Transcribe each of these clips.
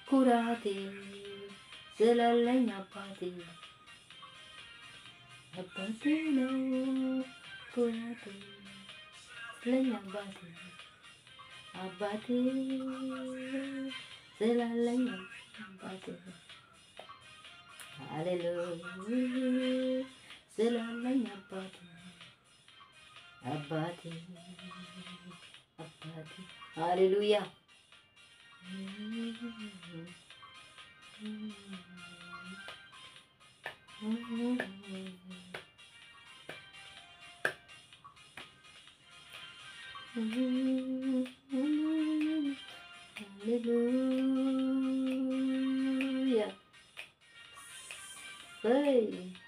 ኩራቴ ስላለኝ አባቴ አባቴ ነው ኩራቴ ስለኝ አባቴ አባቴ ስላለኝ አባቴ ሃሌሉያ ስላለኝ አባቴ አባቴ አባቴ ሃሌሉያ ሃሌሉያ ሰይ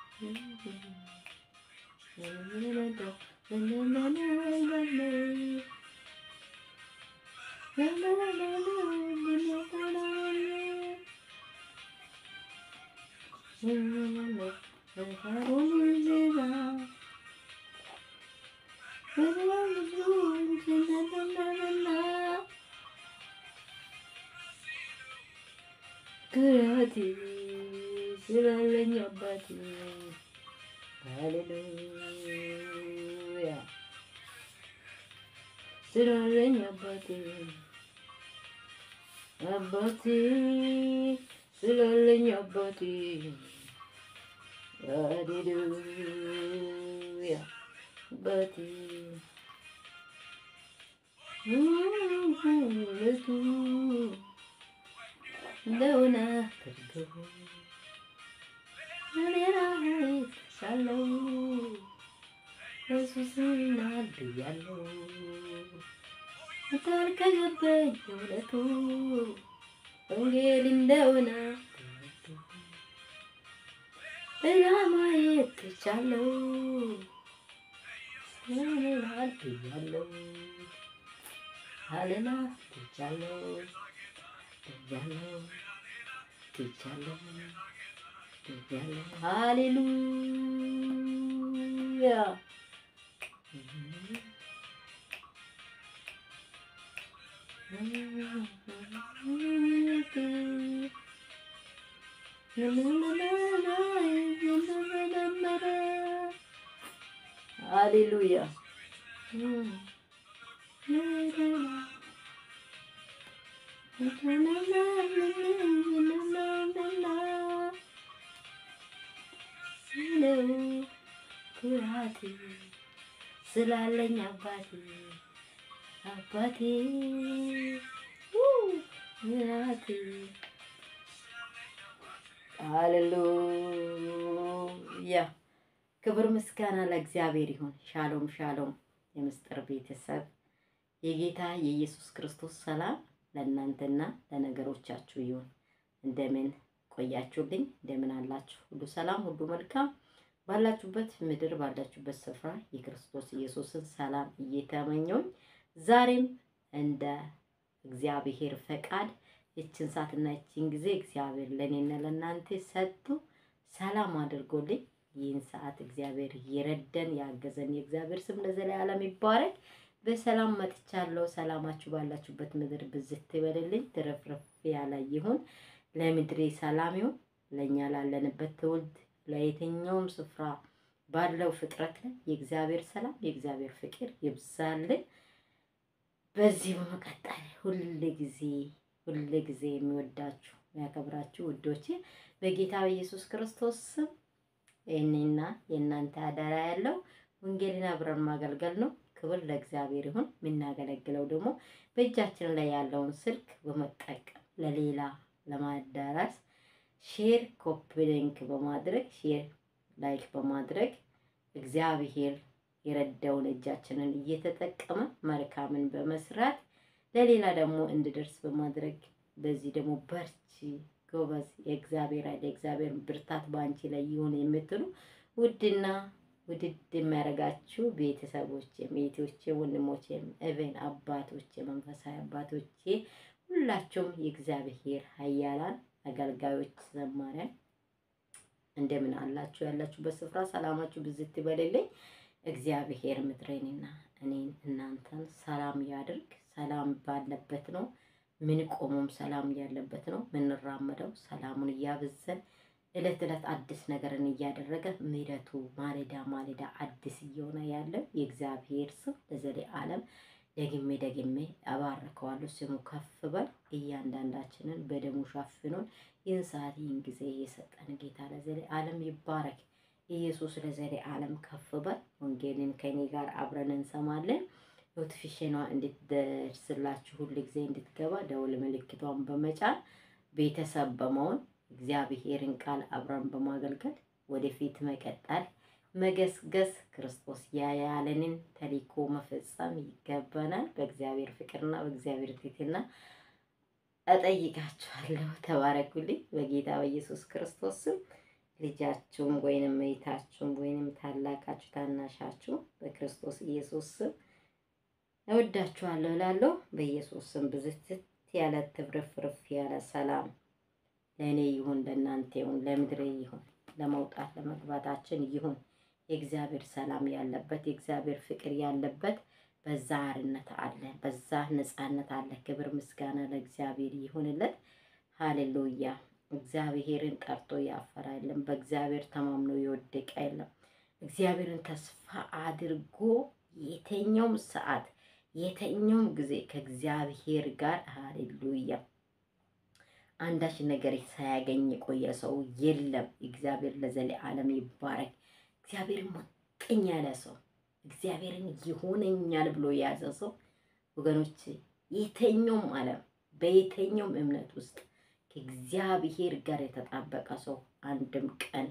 ኩራቴ ስላለኝ አባቴ ሃሌሉያ ስላለኝ አባቴ አባቴ ስላለኝ አባቴ ሃሌሉያ አባቴ ውለቱ እንደሆነ አድርገው እኔን አይቻለሁ ኢየሱስን አድያለሁ ቃል ከገባኝ እውነቱ ወንጌል እንደሆነ ሌላ ማየት ትቻለሁ እኔን አድያለሁ አለና ትቻለሁ ትቻለሁ ትቻለሁ ትቻለሁ ሃሌሉያ ሃሌሉያ ኩራቴ ስላለኝ አባቴ አባቴ ኩራቴ ሃሌሉያ ክብር ምስጋና ለእግዚአብሔር ይሁን። ሻሎም ሻሎም፣ የምስጢር ቤተሰብ የጌታ የኢየሱስ ክርስቶስ ሰላም ለእናንተና ለነገሮቻችሁ ይሁን። እንደምን ቆያችሁልኝ? እንደምን አላችሁ? ሁሉ ሰላም፣ ሁሉ መልካም ባላችሁበት ምድር ባላችሁበት ስፍራ የክርስቶስ ኢየሱስን ሰላም እየተመኘሁኝ ዛሬም እንደ እግዚአብሔር ፈቃድ ይችን ሰዓትና ይችን ጊዜ እግዚአብሔር ለእኔና ለእናንተ ሰጥቶ ሰላም አድርጎልኝ ይህን ሰዓት እግዚአብሔር እየረደን ያገዘን የእግዚአብሔር ስም ለዘላለም ይባረክ። በሰላም መጥቻለሁ። ሰላማችሁ ባላችሁበት ምድር ብዝት ይበልልኝ፣ ትረፍረፍ ያለ ይሁን። ለምድሬ ሰላም ይሁን። ለእኛ ላለንበት ትውልድ ለየትኛውም ስፍራ ባለው ፍጥረት ላይ የእግዚአብሔር ሰላም የእግዚአብሔር ፍቅር ይብዛልን። በዚህ በመቀጠል ሁል ጊዜ ሁል ጊዜ የሚወዳችሁ የሚያከብራችሁ ውዶቼ በጌታ በኢየሱስ ክርስቶስ ስም የእኔና የእናንተ አደራ ያለው ወንጌልን አብረን ማገልገል ነው። ክብር ለእግዚአብሔር ይሁን። የምናገለግለው ደግሞ በእጃችን ላይ ያለውን ስልክ በመጠቀም ለሌላ ለማዳረስ ሼር ኮፒ ሊንክ በማድረግ ሼር ላይክ በማድረግ እግዚአብሔር የረዳውን እጃችንን እየተጠቀመ መልካምን በመስራት ለሌላ ደግሞ እንድደርስ በማድረግ በዚህ ደግሞ በርቺ ጎበዝ፣ የእግዚአብሔር ኃይል የእግዚአብሔር ብርታት በአንቺ ላይ ይሁን የምትሉ ውድና ውድድ የሚያደርጋችሁ ቤተሰቦቼም እህቶቼ፣ ወንድሞቼም እቤን አባቶቼ፣ መንፈሳዊ አባቶቼ ሁላችሁም የእግዚአብሔር ኃያላን አገልጋዮች ዘማሪያን እንደምን አላችሁ? ያላችሁበት ስፍራ ሰላማችሁ ብዝት ይበልልኝ። እግዚአብሔር ምድሬንና እኔን እናንተን ሰላም ያድርግ። ሰላም ባለበት ነው ምን ቆሞም ሰላም ያለበት ነው ምንራመደው። ሰላሙን እያበዘን እለት እለት አዲስ ነገርን እያደረገ ምሕረቱ ማለዳ ማለዳ አዲስ እየሆነ ያለው የእግዚአብሔር ስም ለዘለዓለም ደግሜ ደግሜ አባርከዋለሁ። ስሙ ከፍ በል። እያንዳንዳችንን በደሙ ሸፍኖን ይህን ሰዓት ይህን ጊዜ የሰጠን ጌታ ለዘለዓለም ይባረክ። ኢየሱስ ለዘለዓለም ከፍ በል። ወንጌልን ከኔ ጋር አብረን እንሰማለን። ኖቲፊኬሽኗ እንድትደርስላችሁ ሁል ጊዜ እንድትገባ ደውል ምልክቷን በመጫን ቤተሰብ በመሆን እግዚአብሔርን ቃል አብረን በማገልገል ወደፊት መቀጠል መገስገስ ክርስቶስ ያያለንን ተልእኮ መፈጸም ይገባናል። በእግዚአብሔር ፍቅርና በእግዚአብሔር ትሕትና እጠይቃችኋለሁ። ተባረኩልኝ በጌታ በኢየሱስ ክርስቶስ ስም። ልጃችሁም ወይንም እህታችሁም ወይንም ታላቃችሁ ታናሻችሁ በክርስቶስ ኢየሱስ ስም እወዳችኋለሁ እላለሁ። በኢየሱስ ስም ብዝትት ያለ ትብርፍርፍ ያለ ሰላም ለእኔ ይሁን፣ ለእናንተ ይሁን፣ ለምድሬ ይሁን፣ ለመውጣት ለመግባታችን ይሁን። የእግዚአብሔር ሰላም ያለበት የእግዚአብሔር ፍቅር ያለበት በዛ አርነት አለ፣ በዛ ነፃነት አለ። ክብር ምስጋና ለእግዚአብሔር ይሁንለት። ሃሌሉያ። እግዚአብሔርን ጠርቶ ያፈራ የለም። በእግዚአብሔር ተማምኖ የወደቀ የለም። እግዚአብሔርን ተስፋ አድርጎ የተኛውም ሰዓት የተኛውም ጊዜ ከእግዚአብሔር ጋር ሃሌሉያ አንዳች ነገር ሳያገኝ የቆየ ሰው የለም። እግዚአብሔር ለዘለዓለም ይባረክ። እግዚአብሔርን ሞቀኝ ያለ ሰው እግዚአብሔርን ይሆነኛል ብሎ የያዘ ሰው ወገኖች፣ የተኛውም ዓለም በየተኛውም እምነት ውስጥ ከእግዚአብሔር ጋር የተጣበቀ ሰው አንድም ቀን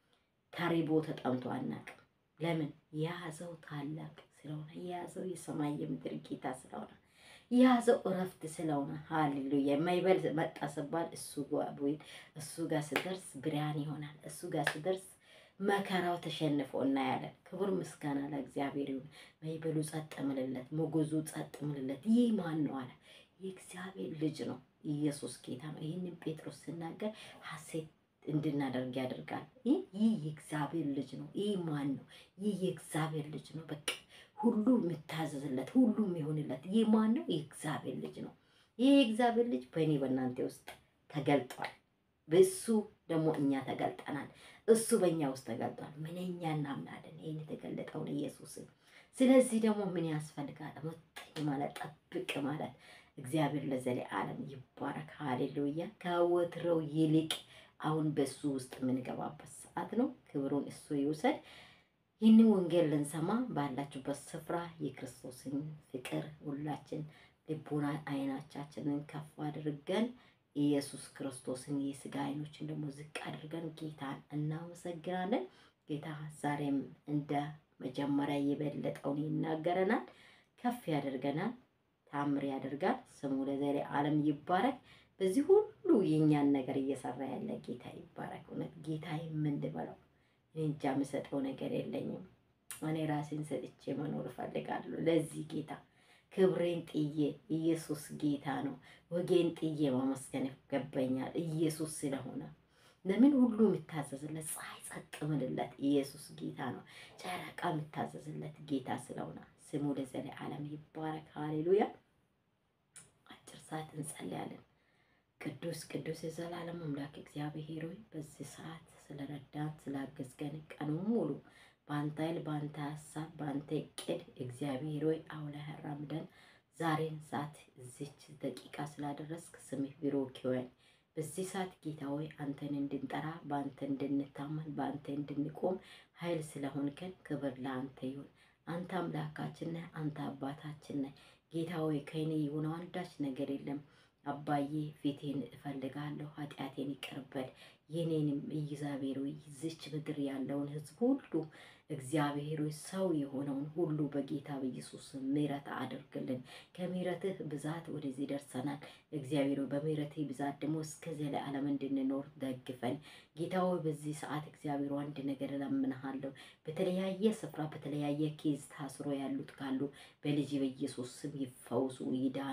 ተርቦ ተጠምቶ አናውቅም። ለምን? የያዘው ታላቅ ስለሆነ፣ የያዘው የሰማይ የምድር ጌታ ስለሆነ የያዘው እረፍት ስለሆነ ሃሌሉያ። የማይበል መጣ ስባል እሱ ወይ እሱ ጋር ስደርስ ብርሃን ይሆናል። እሱ ጋር ስደርስ መከራው ተሸንፎ እናያለን። ክቡር ምስጋና ለእግዚአብሔር ይሁን። ማይበሉ ጸጥ ምልለት፣ ሞገዙ ጸጥ ምልለት። ይህ ማን ነው አለ። የእግዚአብሔር ልጅ ነው። ኢየሱስ ጌታ ነው። ይህንን ጴጥሮስ ስናገር ሐሴት እንድናደርግ ያደርጋል። ይህ የእግዚአብሔር ልጅ ነው። ይህ ማን ነው? ይህ የእግዚአብሔር ልጅ ነው። በቃ ሁሉ የምታዘዝለት ሁሉ የሚሆንለት ይህ ማን ነው? የእግዚአብሔር ልጅ ነው። ይህ የእግዚአብሔር ልጅ በእኔ በእናንተ ውስጥ ተገልጧል። በእሱ ደግሞ እኛ ተገልጠናል። እሱ በእኛ ውስጥ ተገልጧል። ምንኛ እናምናለን ይህን የተገለጠውን ኢየሱስን። ስለዚህ ደግሞ ምን ያስፈልጋል? መጠኝ ማለት ጠብቅ ማለት እግዚአብሔር ለዘለዓለም ይባረክ። ሃሌሉያ። ከወትሮው ይልቅ አሁን በሱ ውስጥ የምንገባበት ሰዓት ነው። ክብሩን እሱ ይውሰድ። ይህንን ወንጌል ልንሰማ ባላችሁበት ስፍራ የክርስቶስን ፍቅር ሁላችን ልቦና አይናቻችንን ከፍ አድርገን ኢየሱስ ክርስቶስን የስጋ አይኖችን ደግሞ ዝቅ አድርገን ጌታን እናመሰግናለን። ጌታ ዛሬም እንደ መጀመሪያ የበለጠውን ይናገረናል፣ ከፍ ያደርገናል፣ ታምር ያደርጋል። ስሙ ለዘለዓለም ይባረክ። በዚህ ሁሉ የእኛን ነገር እየሰራ ያለ ጌታ ይባረክ። እውነት ጌታ የምንበለው እኔ እንጃ የምሰጠው ነገር የለኝም። እኔ ራሴን ሰጥቼ መኖር እፈልጋለሁ ለዚህ ጌታ ክብሬን ጥዬ ኢየሱስ ጌታ ነው። ወጌን ጥዬ ማመስገን ይገባኛል ኢየሱስ ስለሆነ። ለምን ሁሉ የሚታዘዝለት ፀሐይ ጸጥ ምልለት ኢየሱስ ጌታ ነው። ጨረቃ የሚታዘዝለት ጌታ ስለሆነ ስሙ ለዘለዓለም ይባረክ። ሃሌሉያ። አጭር ሰዓት እንጸልያለን። ቅዱስ ቅዱስ የዘላለም አምላክ እግዚአብሔር ሆይ በዚህ ሰዓት ስለረዳን ስላገዝገን ቀኑ ሙሉ በአንተ ኃይል በአንተ ሀሳብ በአንተ እቅድ እግዚአብሔር ሆይ አውለህ አራምደን ዛሬን ሰዓት እዚች ደቂቃ ስላደረስክ ስምህ ብሩክ ይሁን። በዚህ ሰዓት ጌታ ሆይ አንተን እንድንጠራ በአንተ እንድንታመን በአንተ እንድንቆም ኃይል ስለሆንከን ክብር ለአንተ ይሁን። አንተ አምላካችን ነህ። አንተ አባታችን ነህ። ጌታ ሆይ ከእኔ የሆነው አንዳች ነገር የለም። አባዬ ፊቴን እፈልጋለሁ፣ ኃጢአቴን ይቅርበል። የኔንም እግዚአብሔር ሆይ ይዝች ምድር ያለውን ሕዝብ ሁሉ እግዚአብሔር ሆይ ሰው የሆነውን ሁሉ በጌታ በኢየሱስ ምሕረት አድርግልን። ከምሕረትህ ብዛት ወደዚህ ደርሰናል። እግዚአብሔር ሆይ በምሕረትህ ብዛት ደግሞ እስከ ዘላለም እንድንኖር ደግፈን። ጌታ ሆይ በዚህ ሰዓት እግዚአብሔር አንድ ነገር እለምንሃለሁ። በተለያየ ስፍራ በተለያየ ኬዝ ታስሮ ያሉት ካሉ በልጅ በኢየሱስ ስም ይፈውሱ፣ ይዳኑ።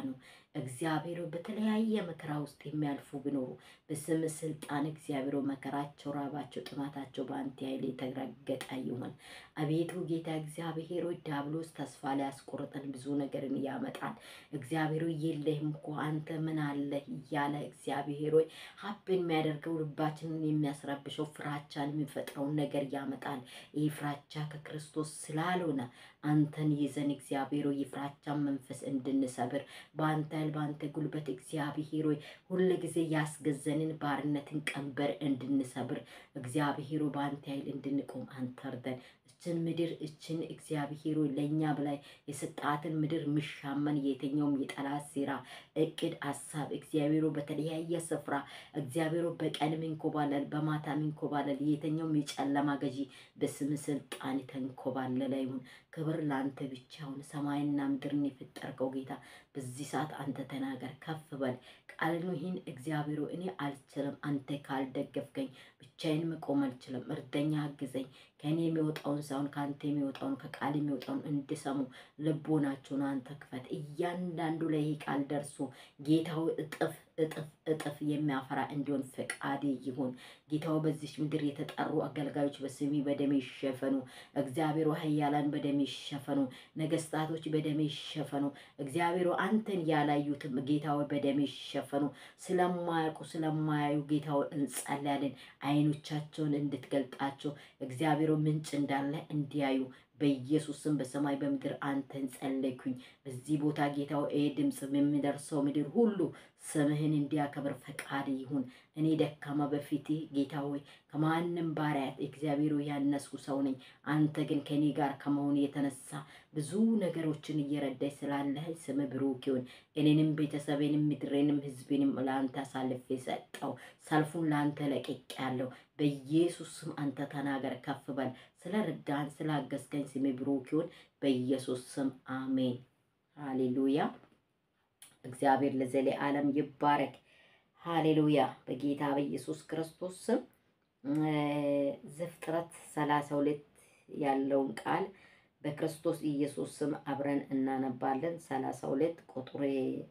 እግዚአብሔር በተለያየ መከራ ውስጥ የሚያልፉ ቢኖሩ በስም ስልጣን እግዚአብሔር መከራቸው፣ ራባቸው፣ ጥማታቸው በአንተ ኃይል የተረገጠ ይሁን። አቤቱ ጌታ እግዚአብሔር ሆይ ዲያብሎስ ተስፋ ሊያስቆርጠን ብዙ ነገርን ያመጣል። እግዚአብሔር ሆይ የለህም እኮ አንተ ምን አለህ እያለ እግዚአብሔር ሆይ ሀብ የሚያደርገው ልባችንን የሚያስረብሸው ፍራቻን የሚፈጥረውን ነገር ያመጣል። ይህ ፍራቻ ከክርስቶስ ስላልሆነ አንተን ይዘን እግዚአብሔር ሆይ የፍራቻን መንፈስ እንድንሰብር በአንተ ኃይል በአንተ ጉልበት እግዚአብሔር ሆይ ሁል ጊዜ ያስገዘንን ባርነትን ቀንበር እንድንሰብር እግዚአብሔር ሆይ በአንተ ኃይል እንድንቆም አንተ እርዳን። እችን ምድር እችን እግዚአብሔር ሆይ ለእኛ በላይ የሰጣትን ምድር ምሻመን የትኛውም የጠላት ሴራ፣ እቅድ፣ ሀሳብ እግዚአብሔር ሆይ በተለያየ ስፍራ እግዚአብሔር ሆይ በቀን ሚንኮባለል በማታ ሚንኮባለል የትኛውም የጨለማ ገዢ በስም ስልጣን ተንኮባለለ ይሁን። ክብር ለአንተ ብቻ ይሁን። ሰማይና ምድርን የፈጠርከው ጌታ በዚህ ሰዓት አንተ ተናገር፣ ከፍ በል ቃልን ይህን እግዚአብሔር ሆይ እኔ አልችልም፣ አንተ ካልደገፍከኝ ብቻዬን መቆም አልችልም። እርደኛ፣ አግዘኝ። ከእኔ የሚወጣውን ሳይሆን ከአንተ የሚወጣውን ከቃል የሚወጣውን እንድሰሙ ልቦናቸውን አንተ ክፈት። እያንዳንዱ ላይ ይህ ቃል ደርሶ ጌታው እጥፍ እጥፍ እጥፍ የሚያፈራ እንዲሆን ፈቃድ ይሁን። ጌታው በዚች ምድር የተጠሩ አገልጋዮች በስሚ በደሜ ይሸፈኑ። እግዚአብሔር ኃያላን በደሜ ይሸፈኑ። ነገስታቶች በደሜ ይሸፈኑ። እግዚአብሔር አንተን ያላዩትም ጌታው በደሜ ይሸፈኑ። ስለማያውቁ ስለማያዩ ጌታው እንጸልያለን። አይኖቻቸውን እንድትገልጣቸው እግዚአብሔር ምንጭ እንዳለ እንዲያዩ በኢየሱስም በሰማይ በምድር አንተን ጸለይኩኝ። በዚህ ቦታ ጌታው ይሄ ድምፅ የሚደርሰው ምድር ሁሉ ስምህን እንዲያከብር ፈቃድ ይሁን። እኔ ደካማ በፊት ጌታ ሆይ ከማንም ባሪያት እግዚአብሔር ያነስኩ ሰው ነኝ። አንተ ግን ከኔ ጋር ከመሆን የተነሳ ብዙ ነገሮችን እየረዳኝ ስላለህ ስም ብሩክ ይሁን። እኔንም ቤተሰቤንም ምድሬንም ሕዝቤንም ለአንተ አሳልፌ ሰጠው። ሰልፉን ለአንተ ለቅቄያለሁ። በኢየሱስ ስም አንተ ተናገር፣ ከፍ በል። ስለ ረዳን ስላገዝከኝ ስሜ ብሩክ ይሁን። በኢየሱስ ስም አሜን። ሃሌሉያ። እግዚአብሔር ለዘለዓለም ይባረክ። ሃሌሉያ። በጌታ በኢየሱስ ክርስቶስ ስም ዘፍጥረት ሰላሳ ሁለት ያለውን ቃል በክርስቶስ ኢየሱስ ስም አብረን እናነባለን። ሰላሳ ሁለት ቁጥር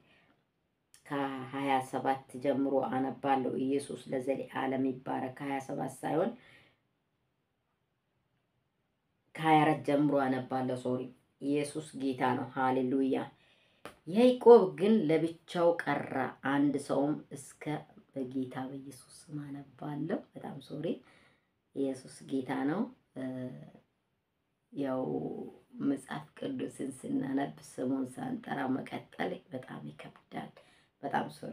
ከሀያ ሰባት ጀምሮ አነባለሁ። ኢየሱስ ለዘለዓለም ይባረክ። ከሀያ ሰባት ሳይሆን ከሀያ አራት ጀምሮ አነባለሁ። ሶሪ ኢየሱስ ጌታ ነው። ሃሌሉያ። ያዕቆብ ግን ለብቻው ቀረ፣ አንድ ሰውም እስከ በጌታ በኢየሱስ ስም አነባለሁ። በጣም ሶሪ። ኢየሱስ ጌታ ነው። ያው መጽሐፍ ቅዱስን ስናነብ ስሙን ሳንጠራ መቀጠል በጣም ይከብዳል። በጣም ሶሪ።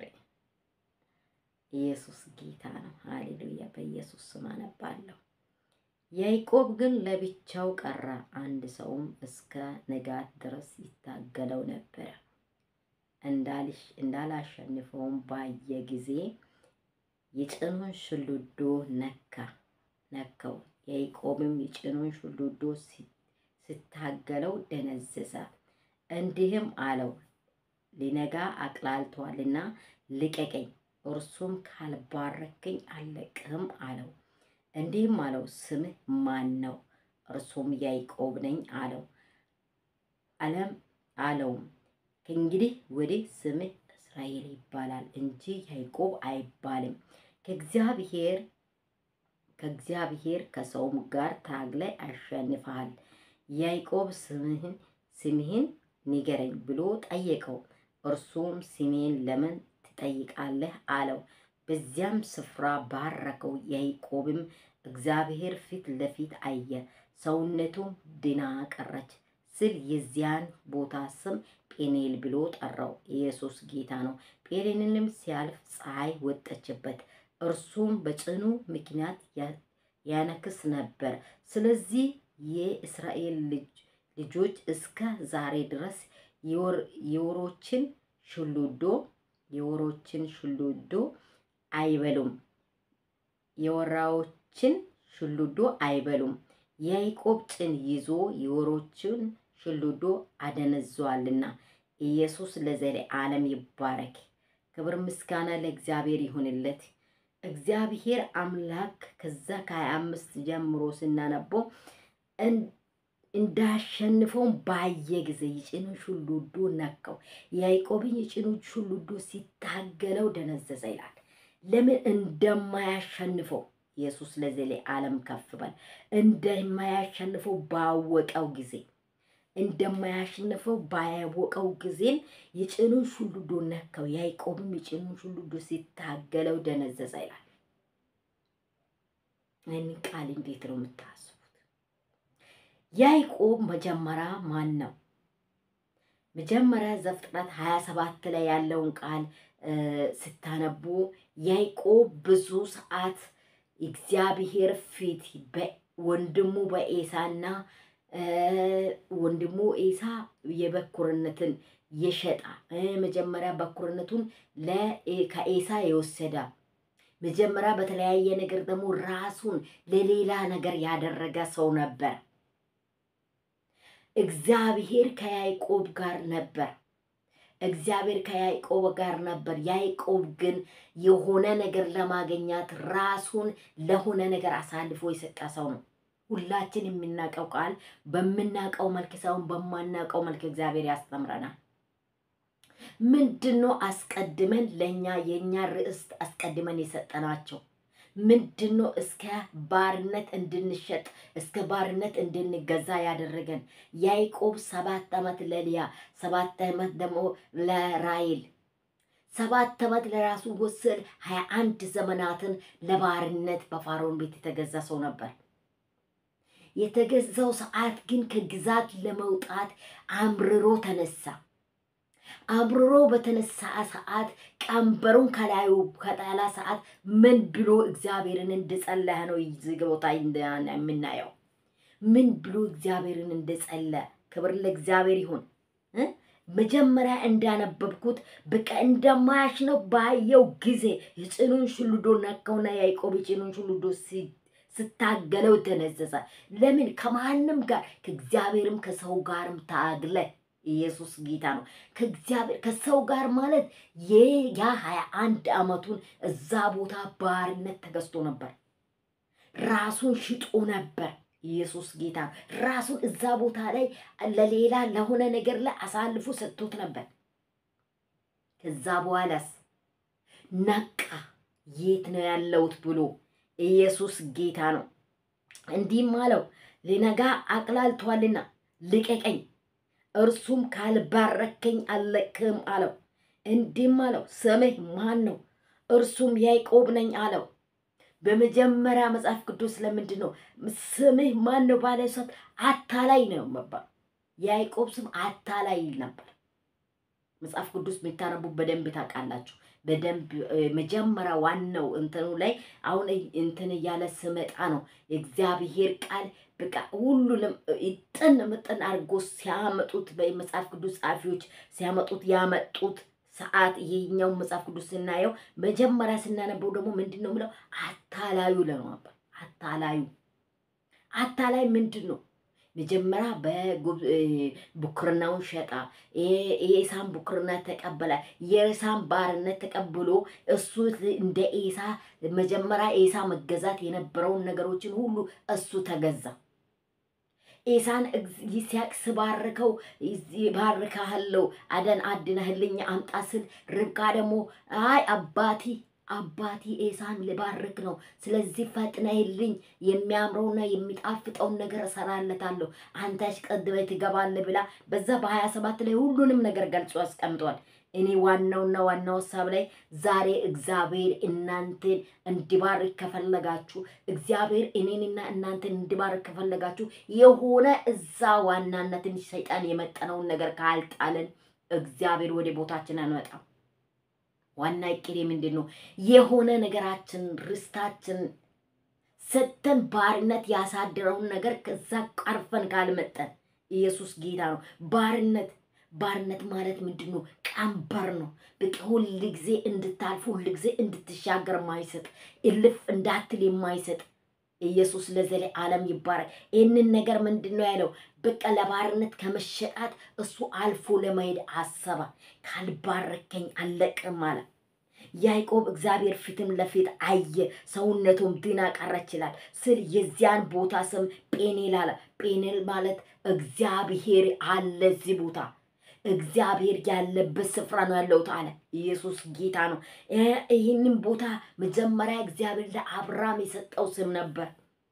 ኢየሱስ ጌታ ነው። ሃሌሉያ። በኢየሱስ ስም አነባለሁ። ያዕቆብ ግን ለብቻው ቀረ፣ አንድ ሰውም እስከ ንጋት ድረስ ይታገለው ነበረ። እንዳላሸንፈውም ባየ ጊዜ የጭኑን ሽሉዶ ነካ ነካው። ያዕቆብም የጭኑን ሽሉዶ ስታገለው ደነዘዘ። እንዲህም አለው ሊነጋ አቅላልቷልና ልቀቀኝ፣ እርሱም ካልባረከኝ አልለቅህም አለው። እንዲህም አለው ስምህ ማን ነው? እርሱም ያዕቆብ ነኝ አለው። አለም አለውም ከእንግዲህ ወዲህ ስምህ እስራኤል ይባላል እንጂ ያዕቆብ አይባልም። ከእግዚአብሔር ከእግዚአብሔር ከሰውም ጋር ታግላይ አሸንፈሃል። ያዕቆብ ስምህን ስምህን ንገረኝ ብሎ ጠየቀው። እርሱም ስሜን ለምን ትጠይቃለህ አለው። በዚያም ስፍራ ባረከው። ያዕቆብም እግዚአብሔር ፊት ለፊት አየ፣ ሰውነቱም ድና ቀረች ስል የዚያን ቦታ ስም ጴኔል ብሎ ጠራው። ኢየሱስ ጌታ ነው። ጴኔልንም ሲያልፍ ፀሐይ ወጠችበት፣ እርሱም በጭኑ ምክንያት ያነክስ ነበር። ስለዚህ የእስራኤል ልጆች እስከ ዛሬ ድረስ የወሮችን ሽሉዶ የወሮችን ሽሉዶ አይበሉም የወራዎችን ሽሉዶ አይበሉም። ያዕቆብ ጭን ይዞ የወሮችን ሽሉዶ አደነዘዋልና። ኢየሱስ ለዘለዓለም ይባረክ። ክብር ምስጋና ለእግዚአብሔር ይሁንለት። እግዚአብሔር አምላክ ከዛ ከሀያ አምስት ጀምሮ ስናነበው እንዳሸንፈውን ባየ ጊዜ የጭኑን ሹሉዶ ነካው። ያዕቆብን የጭኑን ሹሉዶ ሲታገለው ደነዘዘ ይላል። ለምን እንደማያሸንፈው ኢየሱስ ለዘሌ ዓለም ከፍ በል እንደማያሸንፈው ባወቀው ጊዜ እንደማያሸንፈው ባያወቀው ጊዜም የጭኑን ሹሉዶ ነካው። ያዕቆብም የጭኑን ሹሉዶ ሲታገለው ደነዘዘ ይላል። ይህንን ቃል እንዴት ነው የምታስቡት? ያዕቆብ መጀመሪያ ማን ነው? መጀመሪያ ዘፍጥረት ሀያ ሰባት ላይ ያለውን ቃል ስታነቡ ያዕቆብ ብዙ ሰዓት እግዚአብሔር ፊት ወንድሙ በኤሳና ወንድሙ ኤሳ የበኩርነትን የሸጣ መጀመሪያ በኩርነቱን ከኤሳ የወሰዳ መጀመሪያ በተለያየ ነገር ደግሞ ራሱን ለሌላ ነገር ያደረገ ሰው ነበር። እግዚአብሔር ከያዕቆብ ጋር ነበር። እግዚአብሔር ከያዕቆብ ጋር ነበር። ያዕቆብ ግን የሆነ ነገር ለማግኘት ራሱን ለሆነ ነገር አሳልፎ የሰጠ ሰው ነው። ሁላችን የምናውቀው ቃል በምናውቀው መልክ ሳይሆን በማናውቀው መልክ እግዚአብሔር ያስተምረናል። ምንድን ነው አስቀድመን ለእኛ የእኛ ርዕስት አስቀድመን የሰጠናቸው ምንድን ነው? እስከ ባርነት እንድንሸጥ እስከ ባርነት እንድንገዛ ያደረገን ያዕቆብ ሰባት ዓመት ለልያ ሰባት ዓመት ደግሞ ለራይል ሰባት ዓመት ለራሱ ወስድ ሀያ አንድ ዘመናትን ለባርነት በፋሮን ቤት የተገዛ ሰው ነበር። የተገዛው ሰዓት ግን ከግዛት ለመውጣት አምርሮ ተነሳ። አምርሮ በተነሳ ሰዓት ቀንበሩን ከላዩ ከጣላ ሰዓት ምን ብሎ እግዚአብሔርን እንደጸለየ ነው እዚህ ቦታ የምናየው። ምን ብሎ እግዚአብሔርን እንደጸለየ ክብር ለእግዚአብሔር ይሁን። መጀመሪያ እንዳነበብኩት በቃ እንደማያሽ ነው ባየው ጊዜ የጭኑን ሽሉዶ ነካውና ያዕቆብ የጭኑን ሽሉዶ ስታገለው ተነዘዘ። ለምን? ከማንም ጋር ከእግዚአብሔርም ከሰው ጋርም ታግለ ኢየሱስ ጌታ ነው። ከእግዚአብሔር ከሰው ጋር ማለት ያ ሀያ አንድ ዓመቱን እዛ ቦታ ባርነት ተገዝቶ ነበር። ራሱን ሽጦ ነበር። ኢየሱስ ጌታ ነው። ራሱን እዛ ቦታ ላይ ለሌላ ለሆነ ነገር ላይ አሳልፎ ሰጥቶት ነበር። ከዛ በኋላስ ነቃ። የት ነው ያለሁት ብሎ ኢየሱስ ጌታ ነው። እንዲህም አለው ሊነጋ አቅላልቷልና ልቀቀኝ እርሱም ካልባረከኝ አልለቅህም አለው። እንዲህም አለው ስምህ ማን ነው? እርሱም ያዕቆብ ነኝ አለው። በመጀመሪያ መጽሐፍ ቅዱስ ለምንድን ነው ስምህ ማን ነው ባለ ሰዓት አታላይ ነው መባል። ያዕቆብ ስም አታላይ ይል ነበር። መጽሐፍ ቅዱስ የሚታነቡ በደንብ ታውቃላችሁ። በደንብ መጀመሪያ ዋናው እንትኑ ላይ አሁን እንትን እያለ ስመጣ ነው የእግዚአብሔር ቃል በቃ ሁሉንም ጥን ምጥን አድርጎ ሲያመጡት በመጽሐፍ ቅዱስ ጸሐፊዎች ሲያመጡት ያመጡት ሰዓት ይሄኛው መጽሐፍ ቅዱስ ስናየው መጀመሪያ ስናነበው ደግሞ ምንድን ነው ምለው አታላዩ ለነው ነበር። አታላዩ አታላይ ምንድን ነው? መጀመሪያ በቡክርናውን ሸጣ የኤሳን ቡክርና ተቀበለ። የኤሳን ባርነት ተቀብሎ እሱ እንደ ኤሳ መጀመሪያ ኤሳ መገዛት የነበረውን ነገሮችን ሁሉ እሱ ተገዛ። ኤሳን ይስሐቅ ስባርከው ባርካሃለው አደን አድነህልኝ አምጣ ስል ርብቃ ደግሞ አይ አባቲ አባቲ ኤሳን ልባርክ ነው። ስለዚህ ፈጥነህልኝ የሚያምረውና የሚጣፍጠውን ነገር እሰራለታለሁ፣ አንተ አሽቀድመህ ትገባለህ ብላ በዛ በሀያ ሰባት ላይ ሁሉንም ነገር ገልጾ ያስቀምጧል። እኔ ዋናውና ዋናው ሀሳብ ላይ ዛሬ እግዚአብሔር እናንተን እንዲባርክ ከፈለጋችሁ እግዚአብሔር እኔንና እናንተን እንዲባርክ ከፈለጋችሁ የሆነ እዛ ዋናነትን ሰይጣን የመጠነውን ነገር ካልጣልን እግዚአብሔር ወደ ቦታችን አንመጣም። ዋና እቅዴ ምንድን ነው? የሆነ ነገራችን ርስታችን ሰተን ባርነት ያሳደረውን ነገር ከዛ ቀርፈን ካልመጠን ኢየሱስ ጌታ ነው። ባርነት ባርነት ማለት ምንድን ነው? ቀንበር ነው። በቃ ሁል ጊዜ እንድታልፍ ሁል ጊዜ እንድትሻገር የማይሰጥ እልፍ እንዳትል የማይሰጥ ኢየሱስ ለዘለ ዓለም ይባረክ። ይህንን ነገር ምንድን ነው ያለው? በቃ ለባርነት ከመሸጣት እሱ አልፎ ለመሄድ አሰባ። ካልባረከኝ አለቅም አለ። ያዕቆብ እግዚአብሔር ፊትም ለፊት አየ፣ ሰውነቱም ድና ቀረች ይላል ስል የዚያን ቦታ ስም ጴኔል አለ። ጴኔል ማለት እግዚአብሔር አለ እዚህ ቦታ እግዚአብሔር ያለበት ስፍራ ነው ያለሁት አለ። ኢየሱስ ጌታ ነው። ይህንን ቦታ መጀመሪያ እግዚአብሔር ለአብርሃም የሰጠው ስም ነበር።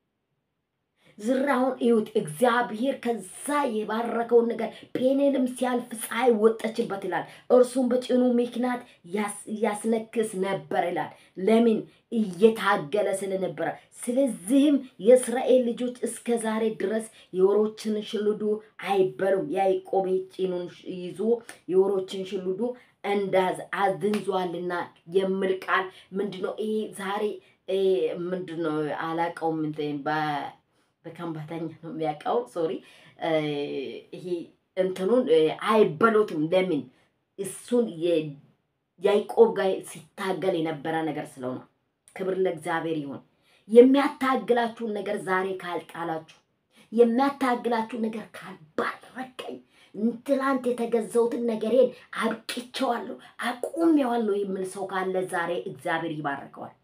ዝራውን እዩት። እግዚአብሔር ከዛ የባረከውን ነገር ጴኔልም ሲያልፍ ፀሐይ ወጠችበት ይላል። እርሱም በጭኑ ምክንያት ያስነክስ ነበር ይላል። ለምን? እየታገለ ስለነበረ። ስለዚህም የእስራኤል ልጆች እስከ ዛሬ ድረስ የወሮችን ሽልዱ አይበሉም። ያዕቆብ ጭኑን ይዞ የወሮችን ሽልዱ እንዳዝ አዝንዟልና የሚል ቃል ምንድነው? ይሄ ዛሬ ምንድነው? አላቀውም በከንባተኛ ነው የሚያውቀው። ሶሪ ይሄ እንትኑን አይበሉትም። ለምን? እሱን ያዕቆብ ጋር ሲታገል የነበረ ነገር ስለሆነ ክብር ለእግዚአብሔር ይሁን። የሚያታግላችሁን ነገር ዛሬ ካልጣላችሁ፣ የሚያታግላችሁ ነገር ካልባረከኝ፣ ትላንት የተገዘውትን ነገሬን አብቅቼዋለሁ፣ አቁሜዋለሁ የሚል ሰው ካለ ዛሬ እግዚአብሔር ይባርከዋል።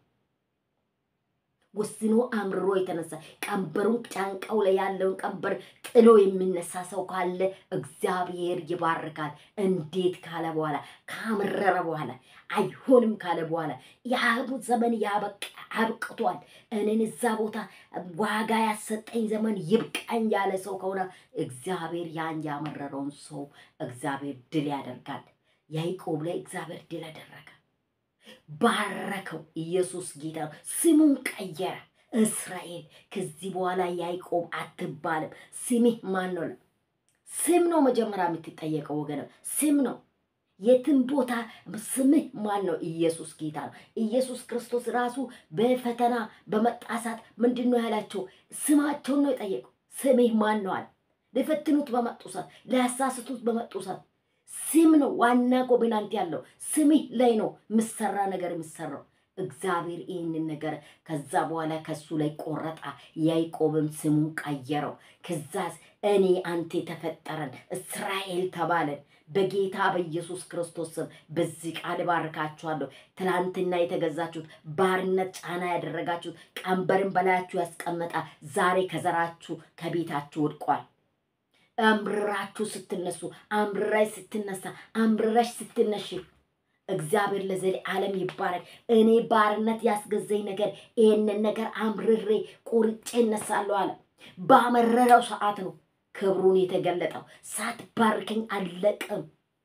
ወስኖ አምርሮ የተነሳ ቀንበሩን ጫንቃው ላይ ያለውን ቀንበር ጥሎ የሚነሳ ሰው ካለ እግዚአብሔር ይባርካል። እንዴት ካለ በኋላ ካመረረ በኋላ አይሆንም ካለ በኋላ የአቡ ዘመን ያበቃ አብቅቷል፣ እኔን እዛ ቦታ ዋጋ ያሰጠኝ ዘመን ይብቃኝ ያለ ሰው ከሆነ እግዚአብሔር ያን ያመረረውን ሰው እግዚአብሔር ድል ያደርጋል። ያዕቆብ ላይ እግዚአብሔር ድል አደረገ። ባረከው። ኢየሱስ ጌታ ነው። ስሙን ቀየረ። እስራኤል ከዚህ በኋላ ያዕቆብ አትባልም። ስምህ ማን ነው? ስም ነው መጀመሪያ የምትጠየቀው ወገን፣ ስም ነው። የትም ቦታ ስምህ ማን ነው? ኢየሱስ ጌታ ነው። ኢየሱስ ክርስቶስ ራሱ በፈተና በመጣሳት ምንድን ነው ያላቸው? ስማቸውን ነው የጠየቀው። ስምህ ማን ነው አለ። ሊፈትኑት በመጡ ሰዓት፣ ሊያሳስቱት በመጡ ሰዓት ስም ነው ዋና ኮቬናንት ያለው ስምህ ላይ ነው የምሰራ ነገር የምሰራው። እግዚአብሔር ይህንን ነገር ከዛ በኋላ ከሱ ላይ ቆረጣ። ያዕቆብም ስሙን ቀየረው። ከዛስ እኔ አንተ የተፈጠረን እስራኤል ተባለን። በጌታ በኢየሱስ ክርስቶስ ስም በዚህ ቃል ባርካችኋለሁ። ትላንትና የተገዛችሁት ባርነት ጫና ያደረጋችሁት ቀንበርን በላያችሁ ያስቀመጣ ዛሬ ከዘራችሁ ከቤታችሁ ወድቋል። አምርራችሁ ስትነሱ አምርራይ ስትነሳ አምርራሽ ስትነሽ እግዚአብሔር ለዘሌ ዓለም ይባረክ። እኔ ባርነት ያስገዘኝ ነገር ይህንን ነገር አምርሬ ቁርጬ እነሳለሁ አለ። ባመረረው ሰዓት ነው ክብሩን የተገለጠው። ሳትባርከኝ አለቅም።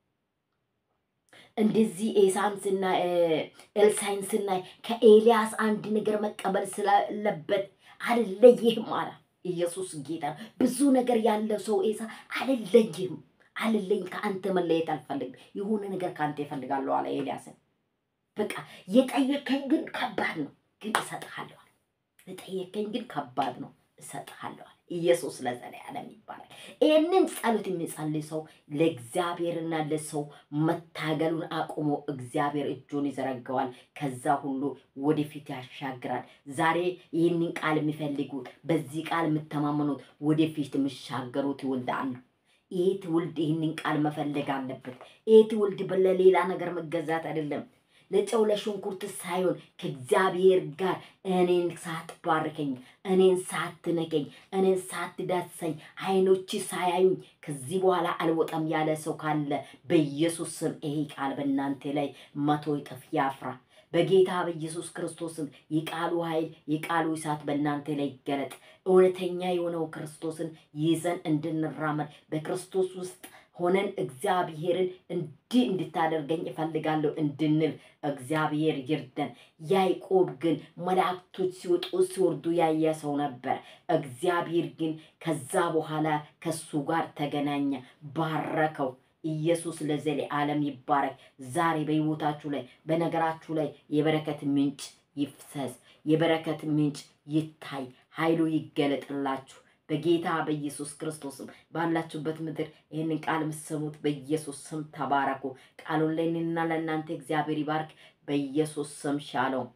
እንደዚህ ኤሳን ስናይ ኤልሳይን ስናይ ከኤልያስ አንድ ነገር መቀበል ስላለበት አልለይህም አለ። ኢየሱስ ጌታ ነው። ብዙ ነገር ያለው ሰው ኤሳ አልለይህም፣ አልለይም፣ ከአንተ መለየት አልፈልግም፣ የሆነ ነገር ከአንተ ይፈልጋለሁ አለ ኤልያስን። በቃ የጠየቀኝ ግን ከባድ ነው፣ ግን እሰጥሃለሁ አለ። የጠየቀኝ ግን ከባድ ነው፣ እሰጥሃለሁ አለ። ኢየሱስ ለዘለዓለም ይባላል። ይህንን ጸሎት የሚጸልይ ሰው ለእግዚአብሔርና ለሰው መታገሉን አቁሞ እግዚአብሔር እጁን ይዘረገዋል። ከዛ ሁሉ ወደፊት ያሻግራል። ዛሬ ይህንን ቃል የሚፈልጉት በዚህ ቃል የምተማመኑት ወደፊት የሚሻገሩት ይወልዳሉ። ይህ ትውልድ ይህንን ቃል መፈለግ አለበት። ይህ ትውልድ ለሌላ ነገር መገዛት አይደለም። ለጨው ለሽንኩርት ሳይሆን ከእግዚአብሔር ጋር እኔን ሳትባርከኝ፣ እኔን ሳትነቀኝ፣ እኔን ሳትዳሰኝ፣ አይኖች ሳያዩኝ ከዚህ በኋላ አልወጣም ያለ ሰው ካለ በኢየሱስ ስም ይሄ ቃል በእናንተ ላይ መቶ እጥፍ ያፍራ። በጌታ በኢየሱስ ክርስቶስም የቃሉ ኃይል የቃሉ እሳት በእናንተ ላይ ይገለጥ። እውነተኛ የሆነው ክርስቶስን ይዘን እንድንራመድ በክርስቶስ ውስጥ ሆነን እግዚአብሔርን እንዲህ እንድታደርገኝ እፈልጋለሁ እንድንል እግዚአብሔር ይርደን። ያዕቆብ ግን መላእክቶች ሲወጡ ሲወርዱ ያየ ሰው ነበር። እግዚአብሔር ግን ከዛ በኋላ ከሱ ጋር ተገናኘ፣ ባረከው። ኢየሱስ ለዘለዓለም ይባረክ። ዛሬ በሕይወታችሁ ላይ በነገራችሁ ላይ የበረከት ምንጭ ይፍሰስ፣ የበረከት ምንጭ ይታይ፣ ኃይሉ ይገለጥላችሁ። በጌታ በኢየሱስ ክርስቶስም ባላችሁበት ምድር ይህንን ቃል የምትሰሙት በኢየሱስ ስም ተባረኩ። ቃሉን ለእኔና ለእናንተ እግዚአብሔር ይባርክ። በኢየሱስ ስም ሻሎም